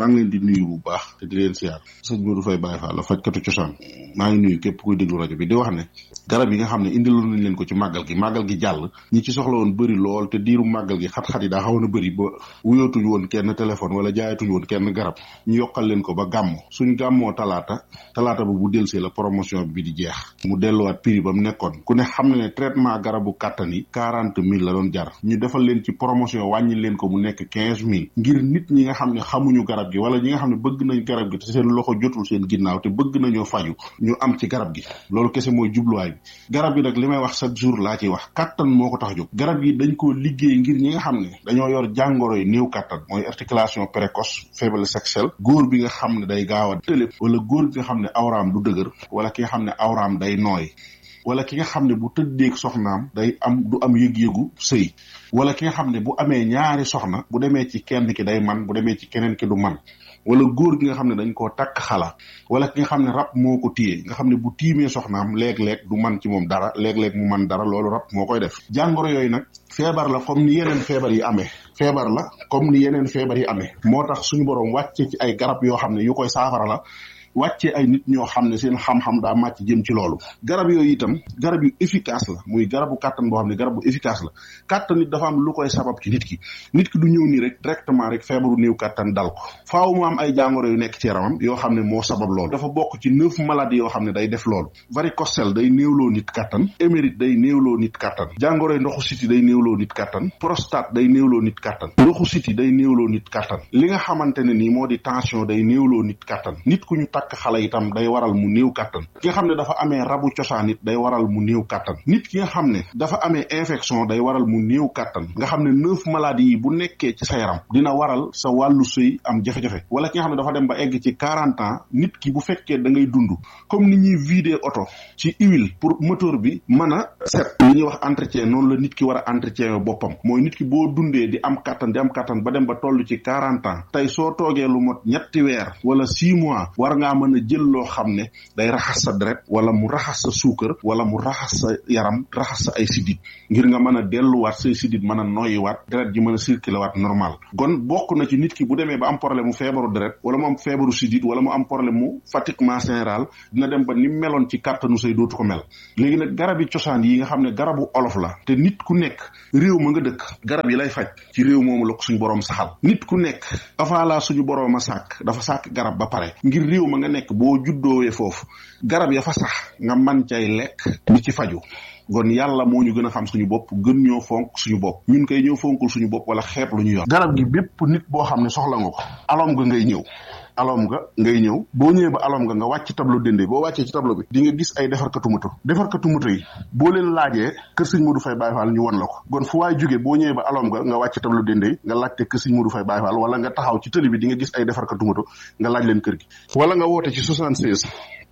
maa ngi leen di nuyu bu baax te di leen siyaar sëñ Modou Faye Baye Fall la fajkatu cosaan maa ngi nuyu képp kuy déglu rajo bi di wax ne garab yi nga xam ne indiloon nañ leen ko ci màggal gi màggal gi jàll ñi ci soxla woon bëri lool te diiru màggal gi xat-xat yi daa xawoon a bëri ba wuyootuñu woon kenn téléphone wala jaayatuñu woon kenn garab ñu yokkal leen ko ba gàmm suñ gàmmoo talaata talaata ba bu delsee la promotion bi di jeex mu delluwaat prix ba mu nekkoon ku ne xam ne ne traitement garabu kàttan yi quarante mille la doon jar ñu defal leen ci promotion wàññi leen ko mu nekk quinze mille ngir nit ñi nga xam ne xamuñu garab gi wala ñi nga xam ne bëgg nañ garab gi te seen loxo jotul seen ginnaaw te bëgg nañoo faju ñu am ci garab gi loolu kese mooy jubluwaay bi garab gi nag li may wax chaque jour laa ciy wax kàttan moo ko tax jóg garab gi dañ koo liggéey ngir ñi nga xam ne dañoo yor jàngoro yi néew kàttan mooy articulation précoce faiblesse sexuelle góor bi nga xam ne day gaaw a tëlé wala góor bi nga xam ne awraam du dëgër wala ki nga xam ne awraam day nooy wala ki nga xam ne bu tëddeeg soxnaam day am du am yëg-yëgu sëy wala ki nga xam ne bu amee ñaari soxna bu demee ci kenn ki day man bu demee ci keneen ki du man wala góor gi nga xam ne dañ koo takk xala wala ki nga xam ne rab moo ko téye nga xam ne bu tiimee soxnaam léeg-léeg du man ci moom dara léeg-léeg mu man dara loolu rab moo koy def jàngoro yooyu nag feebar la comme ni yeneen feebar yi amee feebar la comme ni yeneen feebar yi amee moo tax suñu borom wàcce ci ay garab yoo xam ne yu koy saafara la wàccee ay nit ñoo xam ne seen xam-xam daa màcc jëm ci loolu garab yooyu itam garab yu efficace la muy garabu kàttan boo xam ne garab bu efficace la kàttan nit dafa am lu koy sabab ci nit ki nit ki du ñëw nii rek directement rek feebaru néew kàttan dal ko faaw mu am ay jàngoro yu nekk ci yaramam yoo xam ne moo sabab loolu dafa bokk ci neuf maladies yoo xam ne day def loolu varicocèle day néewloo nit kàttan émérite day néewloo nit kàttan jàngoro ndoxu siti day néewloo nit kàttan prostate day néewloo nit kàttan ndoxu siti day néewloo nit kàttan li nga xamante ne nii moo di tension day néewloo nit kàttan nit ku ñu takk xale itam day waral mu néew kàttan ki nga xam ne dafa amee rabu cosaan it day waral mu néew kàttan nit ki nga xam ne dafa amee infection day waral mu néew kàttan nga xam ne neuf maladies yi bu nekkee ci sa yaram dina waral sa wàllu sëy am jafe-jafe wala ki nga xam ne dafa dem ba egg ci quarante ans nit ki bu fekkee da ngay dund comme ni ñuy vider oto ci huile pour moteur bi mën a set li ñuy wax entretien noonu la nit ki war a entretien boppam mooy nit ki boo dundee di am kàttan di am kàttan ba dem ba toll ci quarante ans tey soo toogee lu mot ñetti weer wala six mois war ngaa mën a jël loo xam ne day raxas sa deret wala mu raxas sa suukar wala mu raxas sa yaram raxas sa ay sidit ngir nga mën a delluwaat say sidit mën a noyyiwaat deret ji mën a circuler waat normal kon bokk na ci nit ki bu demee ba am problème mu feebaru deret wala mu am feebaru sidit wala mu am problème mu fatiguement général dina dem ba ni meloon ci kàttanu say dootu ko mel léegi nag garab yi cosaan yi nga xam ne garabu olof la te nit ku nekk réew ma nga dëkk garab yi lay faj ci réew moomu la ko suñu borom saxal nit ku nekk avant la suñu borom a sàkk dafa sàkk garab ba pare ngir réew ma nga nekk boo juddoowee foofu garab ya fa sax nga man cay lekk di ci faju kon yàlla moo ñu gën a xam suñu bopp gën ñoo fonk suñu bopp ñun koy ñëw fonkul suñu bopp wala xeeb lu ñu yor garab gi bépp nit boo xam ne soxla nga ko alom nga ngay ñëw alom nga ngay ñëw boo ñëwee ba alom nga nga wàcc tableau dende boo wàccee ci tableau bi di nga gis ay defarkatu moto defarkatu moto yi boo leen laajee kër sëñ Modou Faye Baye Fall ñu won la ko kon fu waay jógee boo ñëwee ba alom nga nga wàcc tableau dende yi nga laajte kër sëñ Modou Faye Baye Fall wala nga taxaw ci tëli bi di nga gis ay defarkatu moto nga laaj leen kër gi wala nga woote ci 76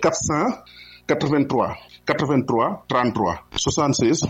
400 83 83 33 76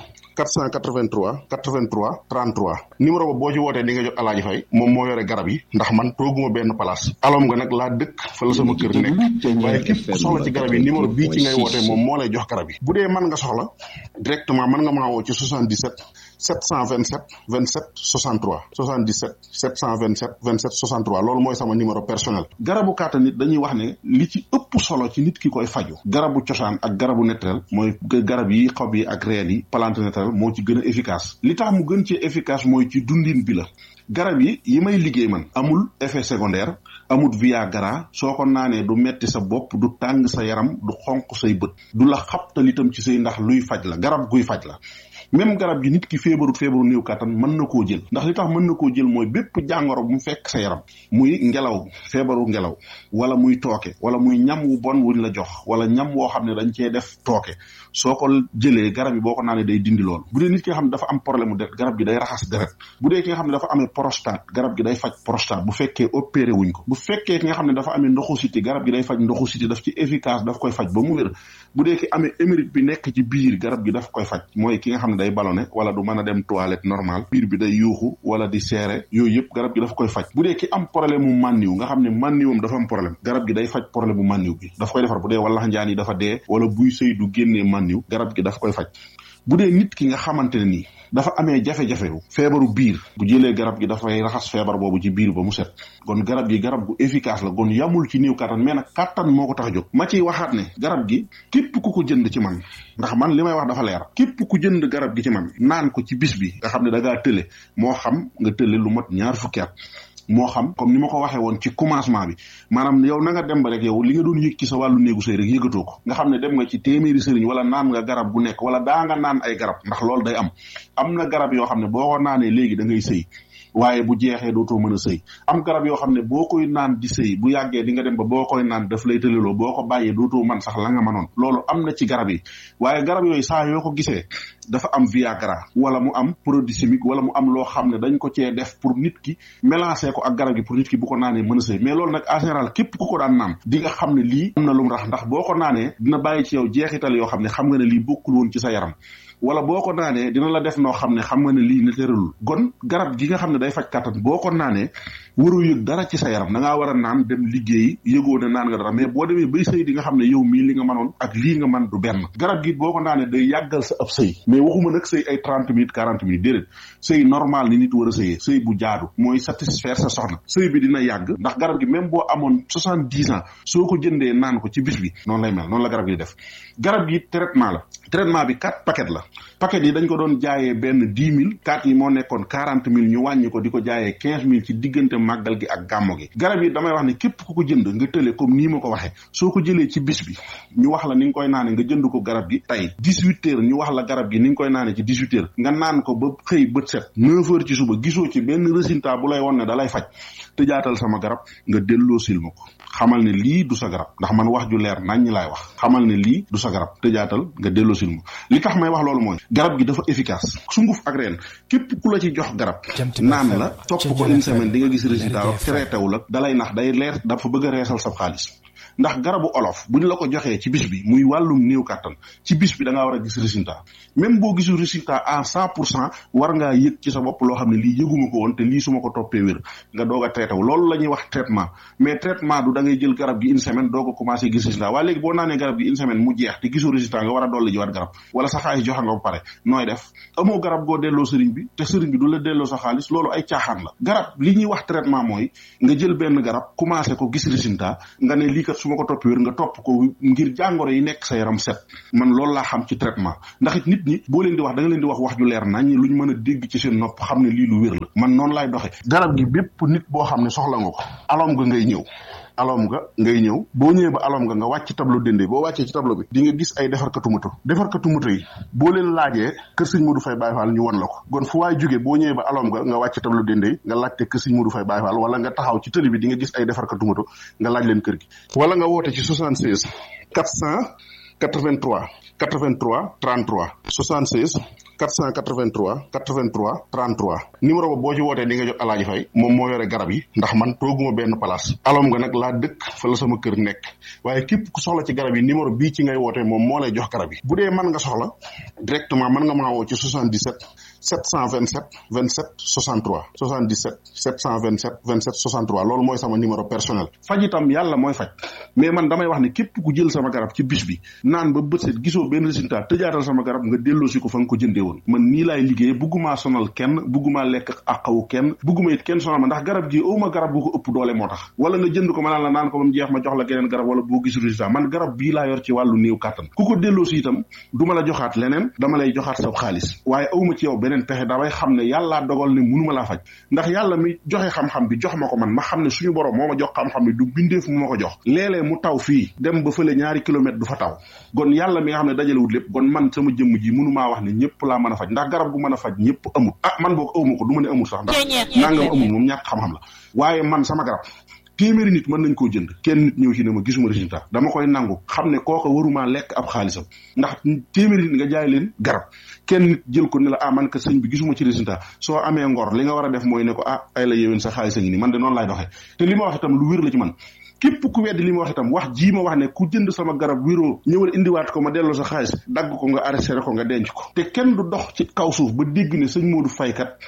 483 83 33 numéro ba boo ci wootee di nga jot alaaji fay moom moo yore garab yi ndax man tooguma benn place alom nga nag laa dëkk fa la sama kër nekk waaye képp ku soxla ci garab yi numéro bii ci ngay wootee moom moo lay jox garab yi bu dee mën nga soxla directement mën nga maa woo ci 77 727 27 63 77 727 27 63 loolu mooy sama numéro personnel garabu kàttan nit dañuy wax ne li ci ëpp solo ci nit ki koy faju garabu cosaan ak garabu naturel mooy garab yi xob yi ak reen yi plante naturel moo ci gën a efficace li tax mu gën ci efficace mooy ci dundin bi la garab yi yi may liggéey man amul effet secondaire amul viagra soo ko naanee du metti sa bopp du tàng sa yaram du xonq say bët du la xabtal itam ci say ndax luy faj la garab guy faj la même garab gi nit ki feebarut feebaru néew kàttan mën na koo jël ndax li tax mën na koo jël mooy bépp jàngoro bu mu fekk sa yaram muy ngelaw feebaru ngelaw wala muy tooke wala muy ñam wu bon wuñ la jox wala ñam woo xam ne dañ cee def tooke soo ko jëlee garab yi boo ko naanee day dindi loolu bu dee nit ki nga xam ne dafa am problème mu deret garab gi day raxas deret bu dee ki nga xam ne dafa amee prostate garab gi day faj prostate bu fekkee opéré wuñ ko bu fekkee ki nga xam ne dafa amee ndoxu siti garab gi day faj ndoxu siti daf ci efficace daf koy faj ba mu wér bu dee ki amee émérite bi nekk ci biir garab gi daf koy faj mooy ki nga xam ne day ballonné wala du mën a dem toilette normal biir bi day yuuxu wala di seere yooyu yëpp garab gi daf koy faj bu dee ki am problème mu mànniw nga xam ne mànniwam dafa am problème garab gi day faj problème mu mànniw bi daf koy defar bu dee wala njaan yi dafa dee wala buy sëy du génnee mànniw garab gi daf koy faj bu dee nit ki nga xamante ne nii dafa amee jafe-jafe feebaru biir bu jëlee garab gi dafay raxas feebar boobu ci biir ba mu set kon garab gi garab gu efficace la kon yamul ci néew kattan mais nag kattan moo ko tax a jóg ma ciy waxaat ne garab gi képp ku ko jënd ci man ndax man li may wax dafa leer képp ku jënd garab gi ci man naan ko ci bis bi nga xam ne da ngaa tële moo xam nga tële lu mot ñaar fukki at moo xam comme ni ma ko waxee woon ci commencement bi maanaam yow na nga dem ba rek yow li nga doon yëg ci sa wàllu néegu sëy rek yëgatoo ko nga xam ne dem nga ci téeméeri sëriñ wala naan nga garab bu nekk wala daa nga naan ay garab ndax loolu day am am na garab yoo xam ne boo ko naanee léegi da ngay sëy waaye bu jeexee dootoo mën a sëy am garab yoo xam ne boo koy naan di sëy bu yàggee di nga dem ba boo koy naan daf lay tëleloo boo ko bàyyee dootoo man sax la nga mënoon loolu am na ci garab yi waaye garab yooyu saa yoo ko gisee dafa am viagra wala mu am produit chimique wala mu am loo xam ne dañ ko cee def pour nit ki mélanger ko ak garab gi pour nit ki bu ko naanee mën a sëy mais loolu nag en général képp ku ko daan naan di nga xam ne lii am na lu mu rax ndax boo ko naanee dina bàyyi ci yow jeexital yoo xam ne xam nga ne lii bokkul woon ci sa yaram wala boo ko naanee dina la def noo xam ne xam nga ne lii ne tëralul gon garab gi nga xam ne day faj kàttan boo ko naanee waru yëg dara ci sa yaram da ngaa war a naan dem liggéeyi yëgoo ne naan nga dara mais boo demee bay sëy di nga xam ne yow mii li nga mënoon ak lii nga man du benn garab gi boo ko naanee day yàggal sa ab sëy mais waxuma nag sëy ay trente minutes quarante minutes déedéet sëy normal ni nit war a sëyee sëy bu jaadu mooy satisfaire sa soxna sëy bi dina yàgg ndax garab gi même boo amoon soixante dix ans soo ko jëndee naan ko ci bis bi noonu lay mel noonu la garab gi def garab gi traitement la traitement bi quatre paquet la paquet yi dañ ko doon jaayee benn dix mille quatre yi moo nekkoon quarante mille ñu wàññi ko di ko jaayee quinze mille ci diggante màggal gi ak gàmmo gi garab yi damay wax ne képp ku ko jënd nga tële comme nii ma ko waxee soo ko jëlee ci bis bi ñu wax la ni nga koy naane nga jënd ko garab gi tey dix huit heures ñu wax la garab gi ni nga koy naane ci dix huit heures nga naan ko ba xëy bët set neuf heures ci suba gisoo ci benn résultat bu lay won ne da lay faj te jaatal sama garab nga delloo sil ma ko xamal ne lii du sa garab ndax man wax ju leer nañ ñi laay wax xamal ne lii du sa garab te jaatal nga delloo sil ma li tax may wax loolu mooy garab gi dafa efficace sunguf ak reen képp ku la ci jox garab naan la topp ko une semaine di nga gis résultat traité wu la dalay nax day leer dafa bëgg a reesal sa xaalis ndax garabu olof bu ñu la ko joxee ci bis bi muy wàllum néew kàttan ci bis bi da ngaa war a gis résultat même boo gisul résultat à cent pour cent war ngaa yëg ci sa bopp loo xam ne lii yëguma ko woon te lii su ma ko toppee wér nga doog a traité wu loolu la ñuy wax traitement mais traitement du da ngay jël garab gi une semaine doog a commencé gis résultat waaye léegi boo naanee garab gi une semaine mu jeex te gisoo résultat nga war a dolli jiwaat garab wala sa xaalis joxe nga ba pare nooy def amoo garab goo delloo sëriñ bi te sëriñ bi du la delloo sa xaalis loolu ay caaxaan la garab li ñuy wax traitement mooy nga jël benn garab commencé ko gis résultat nga ne lii kat su ma ko topp wér nga topp ko ngir jàngoro yi nekk sa yaram set man loolu laa xam ci traitement ndax it nit ñi boo leen di wax da nga leen di wax wax ju leer nañ luñ mën a dégg ci seen nopp xam ne lii lu wér la man noonu laay doxe garab gi bépp nit boo xam ne soxla nga ko alom nga ngay ñëw alom nga ngay ñëw boo ñëwee ba alom nga nga wàcc tableau dende boo wàccee ci tableau bi di nga gis ay defarkatu moto defarkatu moto yi boo leen laajee kër sëñ Modou Faye Baye Fall ñu won la ko kon fu waay jógee boo ñëwee ba alom nga nga wàcc tableau dende nga laajte kër sëñ Modou Faye Baye Fall wala nga taxaw ci tëli bi di nga gis ay defarkatu moto nga laaj leen kër gi wala nga woote ci 76 483 83 33 76 483 83 33 numéro ba boo ci wootee di nga jot alaaji fay moom moo yore garab yi ndax man tooguma benn place alom nga nag laa dëkk fa la sama kër nekk waaye képp ku soxla ci garab yi numéro bii ci ngay wootee moom moo lay jox garab yi bu dee mën nga soxla directement mën nga maa woo ci 77 727 27 63 77 727 27 63 loolu mooy sama numéro personnel faj itam yàlla mooy faj mais man damay wax ne képp ku jël sama garab ci bis bi naan ba bët set gisoo benn résultat tëjaatal sama garab nga delloosi ko fa nga ko jëndee woon man nii laay liggéey buggumaa sonal kenn buggumaa lekk àqawu kenn bugguma it kenn sonal ma ndax garab gi awma garab gu ko ëpp doole moo tax wala nga jënd ko ma naan la naan ko ba mu jeex ma jox la geneen garab wala boo gisul résultat man garab bii laa yor ci wàllu néew kàttan ku ko delloosi itam du ma la joxaat leneen dama lay joxaat sa xaalis waaye awma ci yow beneen pexe damay xam ne yàllaa dogal ne munuma laa faj ndax yàlla mi joxe xam-xam bi jox ma ko man ma xam ne suñu borom moo ma jox xam-xam bi du bindeef mu ma ko jox léeg-léeg mu taw fii dem ba fële ñaari kilomètre du fa taw gon yàlla mi nga xam ne dajalewut lépp gon man sama jëmm ji munumaa wax ne ñëpp laa mën a faj ndax garab gu mën a faj ñëpp amul ah man boog awma ko du ma ne amul sax ndax nangam amul moom ñàkk xam-xam la waaye man sama garab téeméeri nit mën nañ koo jënd kenn nit ñëw ci ne ma gisuma résultat dama koy nangu xam ne kooka waruma lekk ab xaalisam ndax téeméeri nit nga jaay leen garab kenn nit jël ko ne la ah man ka sëñ bi gisuma ci résultat soo amee ngor li nga war a def mooy ne ko ah ay la yéwén sa xaalis a ngi nii man de noonu laay doxee te li ma wax itam lu wér la ci man képp ku weddi li ma wax itam wax jii ma wax ne ku jënd sama garab wéroo ñëwal indiwaat ko ma delloo sa xaalis dagg ko nga arrêté ko nga denc ko te kenn du dox ci kaw suuf ba dégg ne sëñ Modou Faye kat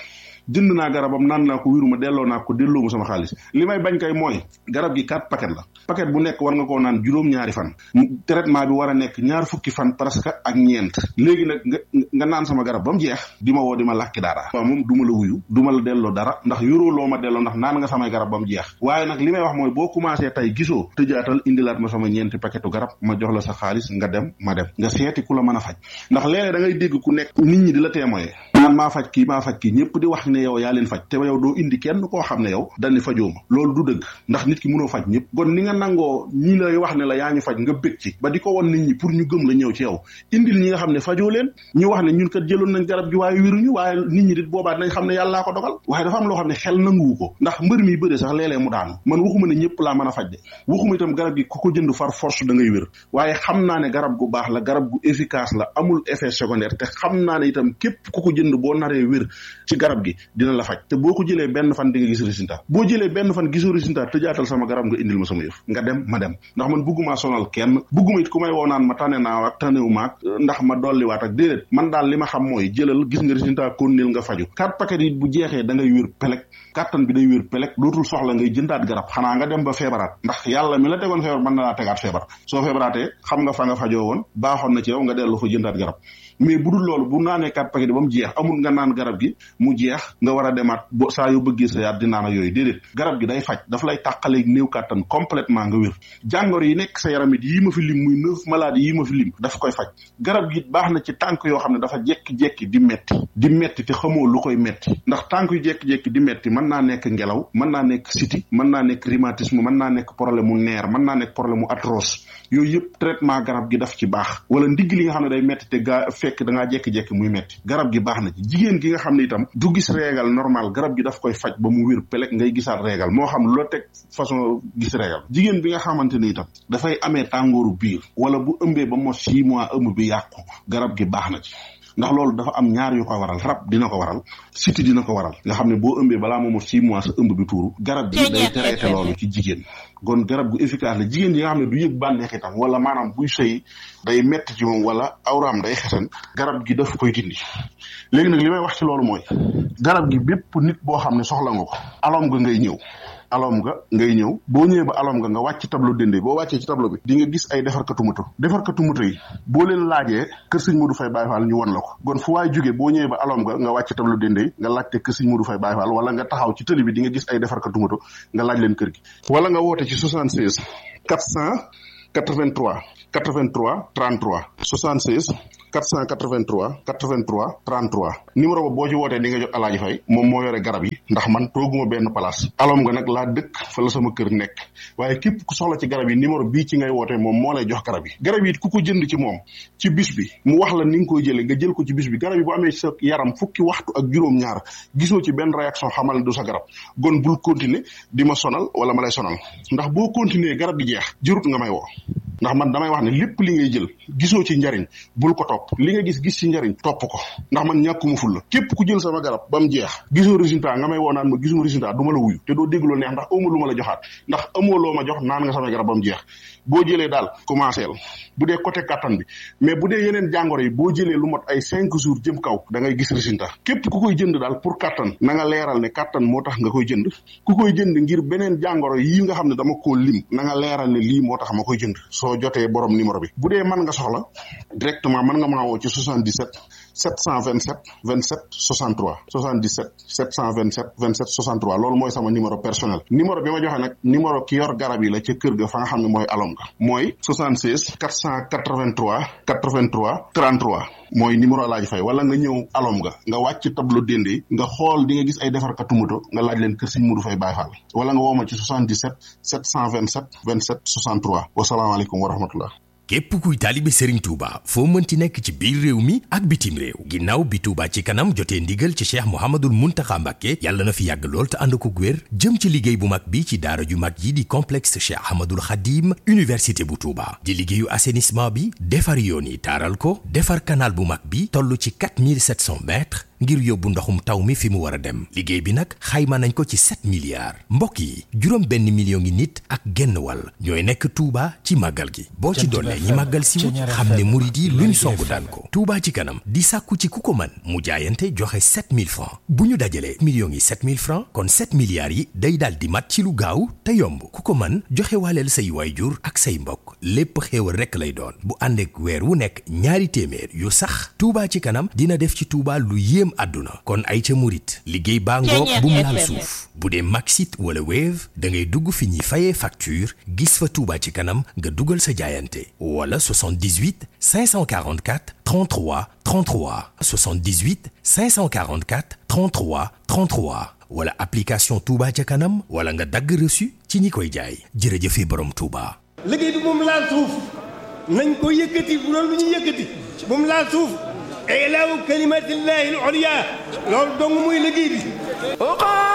jënd naa garabam naan naa ko wiruma delloo naa ko delloo ma sama xaalis li may bañ kay mooy garab gi quatre paquet la paquet bu nekk war nga koo naan juróom-ñaari fan traitement bi war a nekk ñaar fukki fan presque ak ñeent léegi nag nga nga naan sama garab ba mu jeex di ma woo di ma làkki dara waaw moom du ma la wuyu du ma la delloo dara ndax yoroo loo ma delloo ndax naan nga samay garab ba mu jeex waaye nag li may wax mooy boo commencé tey gisoo tëjaatal indilaat ma sama ñeenti paquetu garab ma jox la sa xaalis nga dem ma dem nga seeti ku la mën a faj ndax léeg-léeg da ngay dégg ku nekk nit ñi di la témoye naan maa faj kii maa faj kii ñëpp di wax ne yow yaa leen faj te yow doo indi kenn koo xam ne yow dañ ne fajoo ma loolu du dëgg ndax nit ki mënoo faj ñëpp kon ni nga nangoo ñi lay wax ne la yaa ñu faj nga bëgg ci ba di ko won nit ñi pour ñu gëm la ñëw ci yow indil ñi nga xam ne fajoo leen ñu wax ne ñun kat jëloon nañ garab gi waaye wéruñu waaye nit ñi dit boobaa dinañ xam ne yàllaa ko dogal waaye dafa am loo xam ne xel nanguwu ko ndax mbër mi bëre sax léeg-léeg mu daanu man waxuma ne ñëpp laa mën a faj de waxuma itam garab gi ku ko jënd far force da ngay wér waaye xam naa ne garab gu baax la garab gu efficace la amul effet secondaire te xam naa ne itam képp ku ko jënd boo naree wér ci garab gi dina la faj te boo ko jëlee benn fan di nga gis résultat boo jëlee benn fan gisoo résultat tëjaatal sama garab nga indil ma sama yëf nga dem ma dem ndax man bugguma sonal kenn bugguma it ku may woo naan ma tane naa ak tanewu maag ndax ma dolliwaat ak déedéet man daal li ma xam mooy jëlal gis nga résultat konnil nga faju quatre paquet yi bu jeexee da ngay wér pelek kàttan bi day wér pelek dootul soxla ngay jëndaat garab xanaa nga dem ba feebaraat ndax yàlla mi la tegoon feebar mën na laa tegaat feebar soo feebaraatee xam nga fa nga fajoo woon baaxoon na ci yow nga dellu fa jëndaat garab mais bu dul loolu bu naanee quatre paquet ba mu jeex amul nga naan garab gi mu jeex nga war a demaat bo saa yoo bëggee sa yaat di naan ak yooyu déedéet garab gi day faj daf lay tàqaleeg néew kàttan complètement nga wér jàngoro yi nekk sa yaram it yii ma fi lim muy neuf maladies yii ma fi lim daf koy faj garab gi baax na ci tànk yoo xam ne dafa jekki-jekki di metti di metti te xamoo lu koy metti ndax tànk yu jekki-jekki di metti mën naa nekk ngelaw mën naa nekk siti mën naa nekk rhumatisme mën naa nekk problème mu neer mën naa nekk problème mu arthrose yooyu yëpp traitement garab gi daf ci baax wala ndigg li nga xam ne day metti te gaa fekk da ngaa jekki-jekki muy metti garab gi baax na ci jigéen gi nga xam ne itam du gis réegal normal garab gi daf koy faj ba mu wér pelek ngay gisaat réegal moo xam lu la teg façon gis réegal jigéen bi nga xamante ni itam dafay amee tàngooru biir wala bu ëmbee ba mos six mois ëmb bi yàqu garab gi baax na ci ndax loolu dafa am ñaar yu ko waral rab dina ko waral siti dina ko waral nga xam ne boo ëmbee balaa moomo six mois sa ëmb bi tuuru garab gi day traité loolu ci jigéen kon garab gu efficace la jigéen yi nga xam ne du yëg bànneex itam wala maanaam buy sëy day metti ci moom wala awraam day xesan garab gi daf koy dindi léegi nag li may wax ci loolu mooy garab gi bépp nit boo xam ne soxla nga ko alom nga ngay ñëw alom nga ngay ñëw boo ñëwee ba alom nga nga wàcc tableau dende boo wàccee ci tableau bi di nga gis ay defarkatu moto defarkatu moto yi boo leen laajee kër sëñ Modou Faye Baye Fall ñu won la ko kon fu waay jógee boo ñëwee ba alom nga nga wàcc tableau dende yi nga laajte kër sëñ Modou Faye Baye Fall wala nga taxaw ci tëli bi di nga gis ay defarkatu moto nga laaj leen kër gi wala nga woote ci 76 483 83 33 76 483 83 33 numéro ba boo ci wootee di nga jot alaaji fay moom moo yore garab yi ndax man tooguma benn place alom nga nag laa dëkk fa la sama kër nekk waaye képp ku soxla ci garab yi numéro bii ci ngay wootee moom moo lay jox garab yi garab yi ku ko jënd ci moom ci bis bi mu wax la ni nga koy jëlee nga jël ko ci bis bi garab yi bu amee sa yaram fukki waxtu ak juróom-ñaar gisoo ci benn réaction xamal ne du sa garab gon bul continuer di ma sonal wala ma lay sonal ndax boo continuer garab gi jeex jërut nga may woo ndax man damay wax ne lépp li ngay jël gisoo ci njariñ bul ko topp li nga gis gis ci njariñ topp ko ndax man ñàkkuma ful la képp ku jël sama garab ba mu jeex gisoo résultat nga may woo naan ma gisuma résultat du ma la wuyu te doo dégg loo neex ndax amoo lu ma la joxaat ndax amoo loo ma jox naan nga sama garab ba mu jeex boo jëlee daal commencé la bu dee côté kattan bi mais bu dee yeneen jàngoro yi boo jëlee lu mot ay cinq jours jëm kaw da ngay gis résultat képp ku koy jënd daal pour kattan na nga leeral ne kattan moo tax nga koy jënd ku koy jënd ngir beneen jàngoro yi nga xam ne dama koo lim na nga leeral ne lii moo tax ma koy jënd soo jotee borom numéro bi bu dee mën nga soxla directement mën nga maa woo ci 77 727 27 63 77 727 27 63 loolu mooy sama numéro personnel numéro bi ma joxe nag numéro ki yor garab yi la ca kër ga fa nga xam ne mooy alom ga mooy 76 483 83 33 mooy numéro laaj fay wala nga ñëw alom nga nga wàcc tableau dende nga xool di nga gis ay defarkatu moto nga laaj leen kër Sëñ Modou Faye Baye Fall wala nga woo ma ci 77 727 27 63 wasalaamaaleykum wa rahmatullah képp kuy taalibe Serigne Touba foo mënti nekk ci biir réew mi ak bitim réew ginnaaw bi Touba ci kanam jotee ndigal ci Cheikh Mouhamadoul Mountakha Mbacké yàlla na fi yàgg lool te ànd ko wér jëm ci liggéey bu mag bi ci daara ju mag yi di complexe Cheikh Ahmadoul Khadim université bu Touba di liggéeyu assainissement bi defar yoon yi taaral ko defar canal bu mag bi toll ci 4700 mètres ngir yóbbu ndoxum taw mi fi mu war a dem liggéey bi nag xayma nañ ko ci 7 milliards mbokk yi juróom benn million ngi nit ak genn wàll ñooy nekk Touba ci màggal gi boo ci dollee ñi màggal si wut xam ne murit yi luñ songu daan ko Touba ci kanam di sàkku ci ku ko man mu jaayante joxe 7000 francs bu ñu dajalee millions yi 7000 francs kon 7 milliards yi day daal di mat ci lu gaaw te yomb ku ko man joxe waaleel say waayjur ak say mbokk lépp xéewal rekk lay doon bu ànd ak weer wu nekk ñaari téeméer yu sax Touba ci kanam dina def ci Touba lu yéem àdduna kon ay ca murit liggéey baa ngoog bu mu laal suuf bu dee Maxit wala Wave da ngay dugg fi ñuy fayee facture gis fa Touba ci kanam nga dugal sa jaayante wala 78 544 33 33 78 544 33 33 wala application Touba ca kanam wala nga dagg reçu ci ñi koy jaay jërëjëfe borom Touba. liggéey bi moom laal suuf nañ ko yëkkati bu doon lu ñu yëkkati moom laal suuf ilaahu kalimatillahi al-ulya loolu dong muy liggéey bi